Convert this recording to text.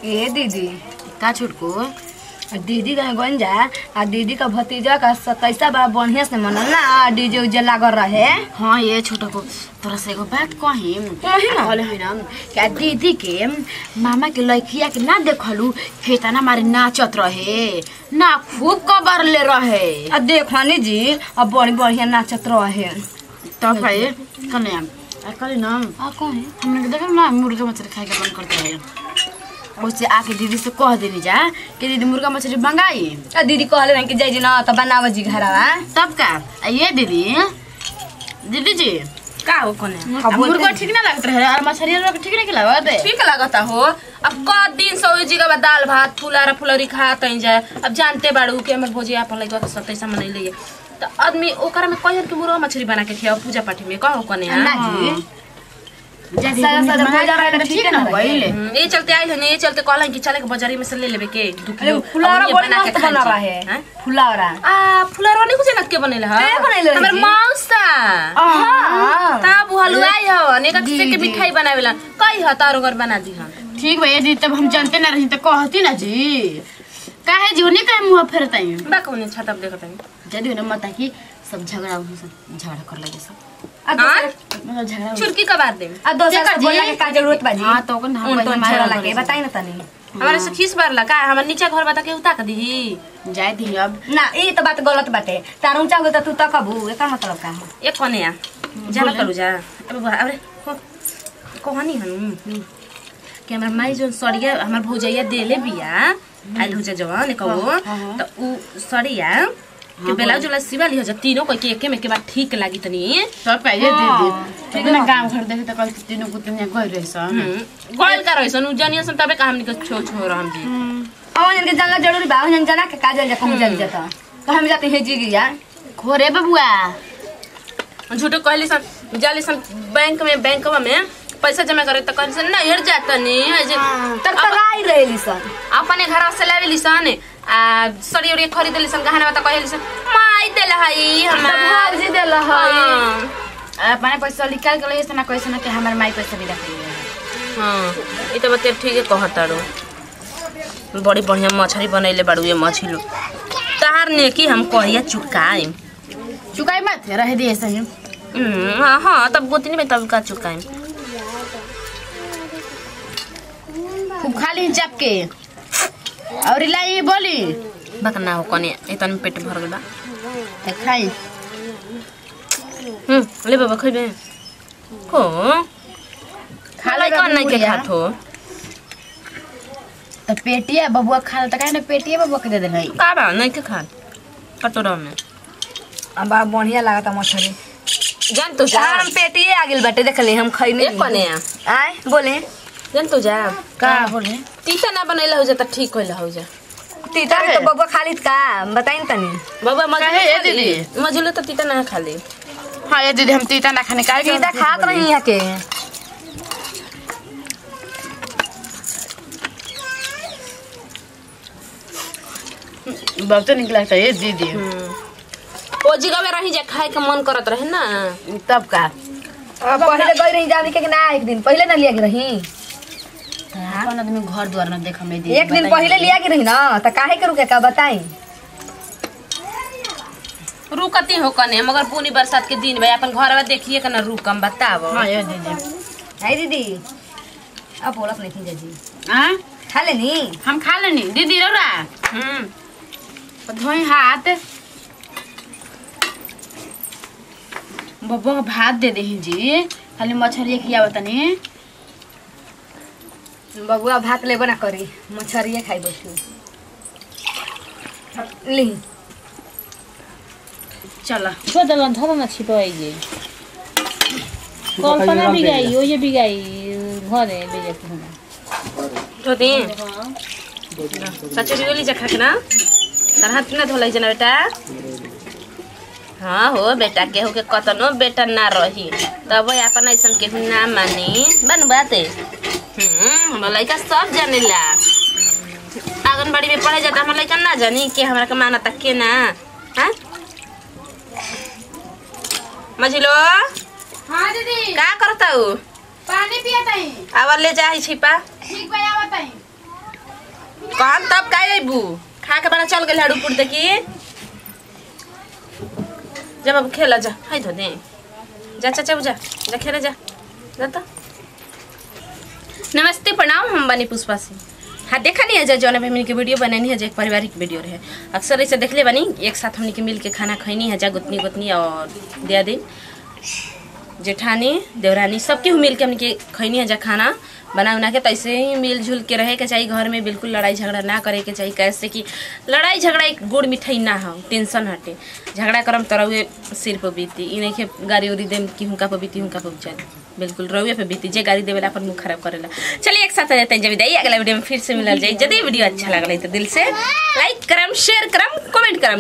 ए दीदी का छोटको दीदी कहीं गन जा आ दीदी का भतीजा का सतैसा बड़ा बढ़िया से मनल ना आ डीजे उजे लागल रहे हाँ ये छोटको तोरा से एगो बात कही कही ना। कहले है ना क्या दीदी के मामा के लड़किया के ना देखलू खेतना मारे नाचत रहे ना खूब कबर ले रहे आ देखनी जी अब बड़ी बढ़िया नाचत रहे तब भाई कने आ कले ना आ कहे हमने के देखल ना मुर्गा मछली खाए के मन करते रहे उससे आके दीदी से कह देनी जा कि दीदी मुर्गा मछली मंगाई आ दीदी कहले रहे कि जाइजी ना त बनाव जी घरवा तब का आ ये दीदी दीदी जी का हो कोने आ मुर्गा ठीक ना लगत रहे और मछली लोग ठीक नहीं लगत ठीक लागता हो अब क दिन सौ जी का दाल भात फुलारा फुलौरी खात हई जाए अब जानते बाड़ू कि हमर भोजी अपन लइका के सतैसा मनैले त आदमी ओकरा में कहियन कि मुर्गा मछली बना के खियाओ पूजा पाठ में कहो कने ना जी जदी सारा सारा भोजा रहे त ठीक ठीक ना ना भइले ये चलते आइल हन ये चलते कहलन कि चले के बाजारी में से ले लेबे के दू अरे किलो फुलारा अब बड़ी बना के मस्त खाई बना छी। रहे हैं? फुलारा आ फुलारवा नहीं कुछ नक के बनेले ह के बनैले रही हमर जी? मौसा हां तब हलवाई हो अनेक से के दीदी। मिठाई बनावेला कई ह तारो घर बना दी हम ठीक भैया दीदी तब हम जानते ना रही तो कहती ना जी काहे जी उन्हें काहे मुंह फेरताई बा कौन छाता पे देखत हई जदी उन्हें मत कि सब झगड़ा उन्हें सब झगड़ा कर लगे सब आ दोसर मतलब झगड़ा हो- चुरकी का बात दे आ दोसर केकर से जी? बोला के का जरूरत बाजी हाँ तो ओकन हम उन वही तो मारे छोड़ा वाला लगे सब। बताई ना तनी हमारे से खीस बार लगा हमर नीचे घर बता के उता के दी जाए दी अब ना ई तो बात गलत बाटे तार ऊंचा हो त तू तकबू एकर मतलब का है एक कोने आ जाना करू जा अबे बुआ अरे हो कहानी हनु कि हमर माई जोन सड़िया हमर भौजैया देले बिया आइल हो जा जवान कहो त उ सड़िया के ब्लाउज वाला सिवा लियो जा तीनों कोई के एके में के बाद ठीक लागी तनी सब कहिए दीदी ठीक ना गांव घर देखे तो कल तीनों कुतिया गई रही सन गइल का रहिसन उ जनिया सन तबे का हमनी के छो छो रहम जी और जन के जानना जरूरी बा जन जाना के काजल जा कहूं जल जाता तो हम जाते हैं जी गया खोरे बबुआ झूठो कहली सन जाली सन बैंक में बैंकवा में पैसा जमा करे त कहली सन ना हेर जाता नी है जे तर तराई रहेली सन अपने घर से लावे लिसन आ सड़ी उड़ी खरीद लिसन गहना त कहली सन माई देल हई तब हमार भाजी देल है हाँ अपने पैसा निकाल के ले ना कैसे ना कि हमारे माई पैसा भी रख हाँ ई त बते ठीक है कहताड़ो बड़ी बढ़िया मछली बनैले बाड़ू ये मछली तार ने की हम कहिया चुकाई चुकाई मत रह दिए सही हाँ हाँ तब गोतनी में तब का चुकाई खूब खाली चाप के और लाई बोली बकना हो कने इतन में पेट भर गइल बा तो खाई हम्म ले बाबा खइबे को खा खाला ले कौन नहीं के बुढ़िया। खात हो तो पेटिया बबुआ खा तो काहे ना पेटिया बबुआ के दे दे भाई का बा नहीं के खात कटोरा में अब बा बढ़िया लागता मछली जान तो जा हम पेटिए आ गेल बाटे देखले हम खइने एक कने आ आय बोले जान तो जा का बोले तीता ना बनैला हो जा त ठीक होइला हो जा तीता तो बबुआ खाली का बताई न तनी बाबा मजलू काहे ये खा ली। दीदी? मजलू तो तीता ना खा ली हाँ ये दीदी हम तीता ना खाने का तीता खात रही यहाँ के बहुत निक लगता है ये दीदी ओ जगह में रही जा खाए के मन करत रहे ना तब का अब पहले गई रही जाने के कि ना एक दिन पहले ना लिया के रही अपन आदमी घर द्वार ना देख हमें एक दिन पहले लिया के रही ना तो काहे के रुके का बताई रुकती हो कने मगर पूनी बरसात के दिन भाई अपन घर में देखिए के ना रुकम बताओ हाँ ये दीदी है दीदी अब बोलत नहीं थी जी हाँ खा लेनी हम खा लेनी दीदी रौरा हम्म धोई हाथ बब्बा को भात दे दे जी खाली मछली खिया तनी बबुआ भात लेबो ना करी मछरिए खाई बैठू ली चल छोड़ल धर न छिपाइए कल्पना भी गई ओये भी गई घरे बेजे तो दी सचुरी वाली जखा के ना तार हाथ ना धोलाई जना बेटा हाँ हो बेटा केहू के कतनो बेटा ना रही तब अपन ऐसन केहू ना मानी बन बाते हम्म हमरा लड़का सब जानेला आंगनबाड़ी में पढ़े जाता हमारा लड़का ना जानी के हमरा के माना तक के ना हाँ मझिलो हाँ दीदी का करता हूँ पानी पिया ताई आवर ले जा छिपा ठीक बा आवत ताई कहम तब का अबू खा के बना चल गेल हड़ू पुर देखी जब अब खेला जा हाय धो दे जा चाचा जा जा खेले जा जा तो नमस्ते प्रणाम हम बनी पुष्पा सिंह हाँ देखा नहीं है जौन अभी हमनी के वीडियो बनैनी है जो एक पारिवारिक वीडियो रहे अक्सर ऐसे देखले बनी एक साथ हमनी के मिल के खाना खैनी है जा गुतनी गुतनी और दिया दिन जेठानी देवरानी सबके मिल के हमनी के खैनी है जा खाना बना उना के तैसे ही मिलजुल के रहे के चाहिए घर में बिल्कुल लड़ाई झगड़ा ना करे के चाहिए कैसे कि लड़ाई झगड़ा एक गुड़ मिठाई ना हो टेंशन हटे झगड़ा करम तो रहुए सिर पर बीती ई नहीं के गाड़ी उड़ी देम कि हुनका पर बीती हुनका पर चल बिल्कुल रहुए पे बीती जे गाड़ी देवेला अपन मुंह खराब करेला चलिए एक साथ आ जाते हैं जब विदाई अगला वीडियो में फिर से मिलल जाए यदि वीडियो अच्छा लगल है तो दिल से लाइक करम शेयर करम कमेंट करम